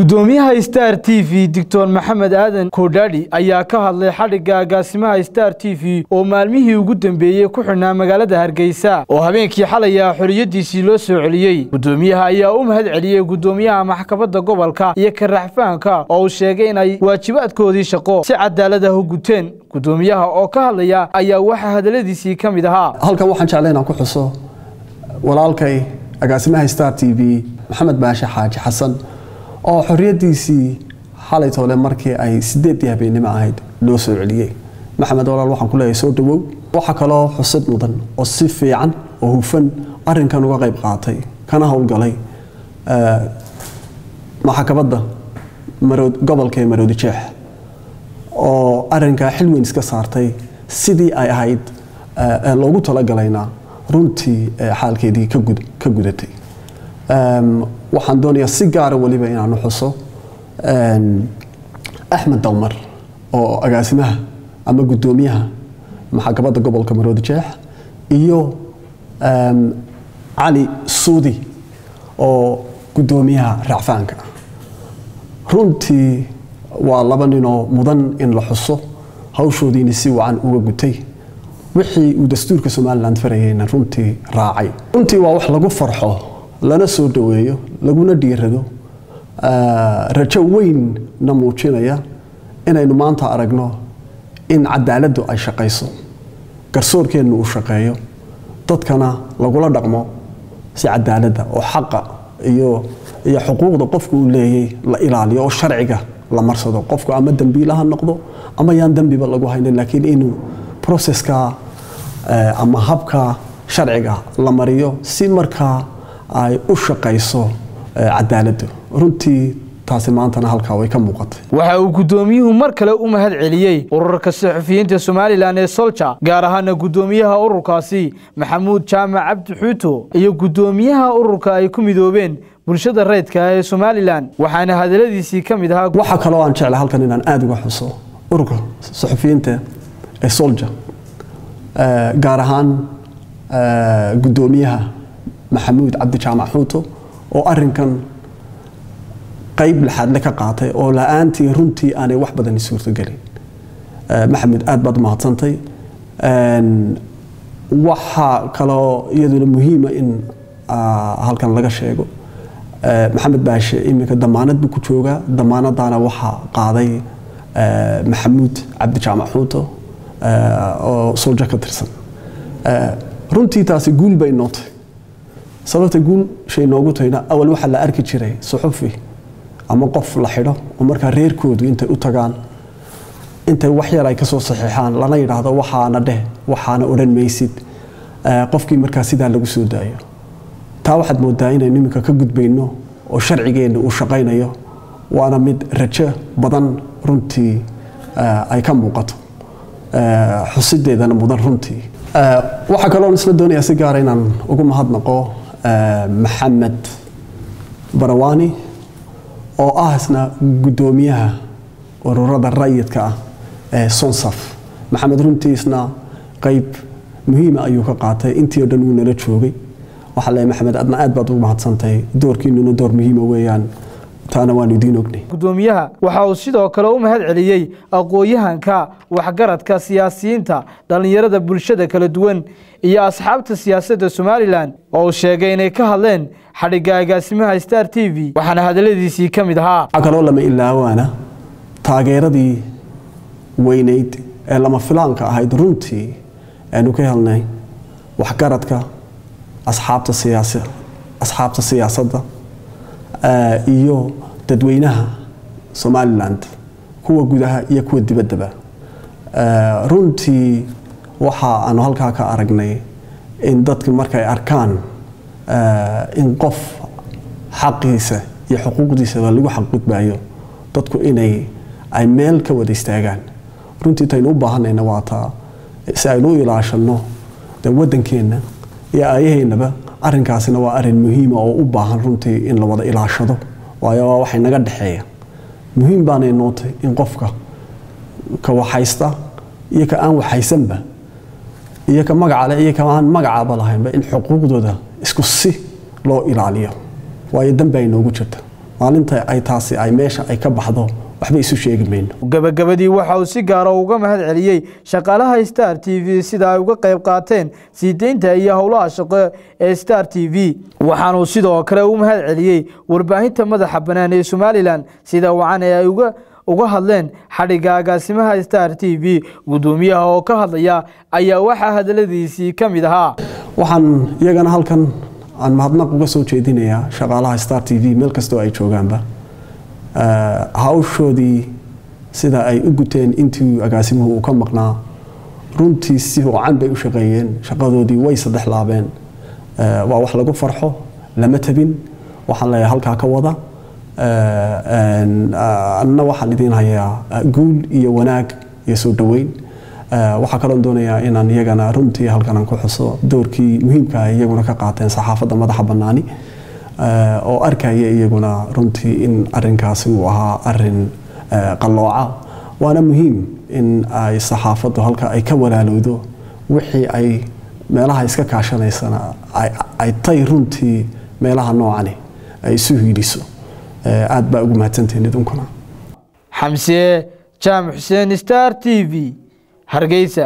gudoomiyaha star t v doctor maxamed aadan koodhaadhi ayaa ka hadlay xadhigga agaasimaha star t v oo maalmihii ugu dambeeyey ku xidhnaa magaalada hargeysa oo habeenkii xalaya xoriyadiisii loo soo celiyey gudoomiyaha ayaa u mahad celiyey gudoomiyaha maxkamadda gobolka iyo karaxfaanka oo uu sheegay inay waajibaadkoodii shaqo si cadaalad ah u guteen gudoomiyaha oo ka hadlaya ayaa waxaa hadaladiisii ka mid ahaa halkan waxaan jeclay inaan ku xuso walaalkay agaasimaha star t v maxamed baashe xaaji xasan oo xoriyadiisii xalay toole markii ay sideedii habeennimo ahayd loo soo celiyey maxamed walaal waxaan ku leeyahay soo dhawow waxaa kaloo xusid mudan oo si fiican oo hufan arinkan uga qayb qaatay kana howlgalay maxkamadda gobolka ee maroodi jeex oo arinkaa xil weyn iska saartay sidii ay ahayd loogu talagalayna runtii xaalkeedii ka gudatay waxaan doonayaa si gaara weliba inaanu xuso axmed dalmar oo agaasimaha ama gudoomiyaha maxkamadda gobolka maroodi jeex iyo cali suudi oo gudoomiyaha racfaanka runtii waa laba ninoo mudan in la xuso hawshoodiina si wacan uga gutay wixii uu dastuurka somalilan farayeyna runtii raacay runtii waa wax lagu farxo lana soo dhaweeyo laguna dhiirado rajo weynna muujinaya inaynu maanta aragno in cadaaladdu ay shaqayso garsoorkeennu uu shaqeeyo dadkana lagula dhaqmo si cadaaladda oo xaqa iyo iyo xuquuqda qofku uu leeyay la ilaaliyo oo sharciga la marsado qofku ama dembiila ha noqdo ama yaan dembiba lagu haynin laakiin inuu processka ama habka sharciga la mariyo si markaa ay u shaqayso cadaaladdu runtii taasi maantana halkaa way ka muuqatay waxa uu gudoomiyuhu mar kale u mahad celiyey ururka saxufiyiinta somalilan ee solja gaar ahaana gudoomiyaha ururkaasi maxamuud jaamac cabdi xuuto iyo gudoomiyaha ururka ay ku midoobeen bulshada rayidka ah ee somalilan waxaana hadaladiisii ka mid ahaa waxaa kaloo aan jeclay halkan inaan aada uga xuso ururka saxufiyiinta ee solja gaar ahaan gudoomiyaha maxamuud cabdi jaamac xuuto oo arinkan qayb lixaadle ka qaatay oo la-aantii runtii aanay wax badani suurtogelin maxamed aad baad umahadsantay waxaa kaloo iyaduna muhiima in halkan laga sheego maxamed baashe iminka damaanad buu ku joogaa damaanadaana waxaa qaaday maxamuud cabdi jaamac xuuto oo solja ka tirsan runtii taasi guul bay nootay sababta guul shay noogu tahayna awal waxaa la arki jiray suxufi ama qof la xidho oo markaa reerkoodu intay u tagaan intay wax yar ay kasoo saxiixaan lana yidhaahdo waxaana dheh waxaana odhan maysid qofkii markaa sidaa lagu soo daayo taa waxaad moodaa inaynu iminka ka gudbayno oo sharcigeenna uu shaqaynayo waana mid rajo badan runtii ay ka muuqato xusideedana mudan runtii waxaa kaloo isla doonayaa si gaara inaan ugu mahadnaqo maxamed barawaani oo ah isna gudoomiyaha ururada rayidka ah ee sonsaf maxamed runtii isna qeyb muhiima ayuu ka qaatay intii o dhan wuu nala joogay waxaa leeyahay maxamed adna aad baad ugu mahadsantahay doorkiinuna door muhiima weeyaan taana waanu idiin ognay gudoomiyaha waxa uu sidoo kale u mahad celiyey aqoon-yahanka waxgaradka siyaasiyiinta dhallinyarada bulshada kala duwan iyo asxaabta siyaasadda somalilan oo uu sheegay inay ka hadleen xadhigga agaasimaha star t v waxaana hadaladiisii ka mid ahaa waxaa kaloo lama ilaawaana taageeradii weyneyd ee lama filaanka ahayd runtii aanu ka helnay waxgaradka asxaabta siyaas asxaabta siyaasadda iyo dadweynaha somalilan kuwa gudaha iyo kuwa dibaddaba runtii waxa aanu halkaa ka aragnay in dadka markay arkaan in qof xaqiisa iyo xuquuqdiisaba lagu xaqgudbayo dadku inay ay meel ka wada istaagaan runtii taynu u baahanayna waa taa si aynu u ilaashanno de waddankeenna iyo aayaheennaba arrinkaasina waa arrin muhiima oo u baahan runtii in la wada ilaashado waayo waa waxay naga dhexeeya muhiim baanay nootay in qofka ka waxaysta iyo ka aan waxaysanba iyo ka magacale iyo ka aan magacaba lahaynba in xuquuqdooda isku si loo ilaaliyo waayo danba ay noogu jirta maalinta ay taasi ay meesha ay ka baxdo waxba isu sheegi mayno gabagabadii waxa uu si gaara uga mahad celiyey shaqaalaha star t v sida ay uga qayb qaateen sii deynta iyo howlaha shaqo ee star t v waxaanuu sidoo kale u mahad celiyey warbaahinta madaxa bannaan ee somalilan sida wacan ee ay uga uga hadleen xadhigga agaasimaha star t v guddoomiyaha oo ka hadlaya ayaa waxaa hadaladiisii ka mid ahaa waxaan iyagana halkan aan mahadnaq uga soo jeedinayaa shaqaalaha star t v meel kastoo ay joogaanba hawshoodii sida ay u guteen intii agaasimuhu uu ka maqnaa runtii si wacan bay u shaqeeyeen shaqadoodii way saddex laabeen waa wax lagu farxo lama tabin waxaan leeyahay halkaa ka wada anna waxaan idiin hayaa guul iyo wanaag iyo soo dhoweyn waxaa kaloon doonayaa inaan iyagana runtii halkan aan ku xuso doorkii muhiimka ah iyaguna ka qaateen saxaafadda madaxa bannaani oo arkaya iyaguna runtii in arinkaasi uu ahaa arin qallooca waana muhiim in ay saxaafaddu halka ay ka walaalowdo wixii ay meelaha iska kaashanaysana ay tay runtii meelaha noocani ay isu hiidhiso aad baa ugu mahadsantihiin idinkuna xamse jaamac xuseen star t v hargeysa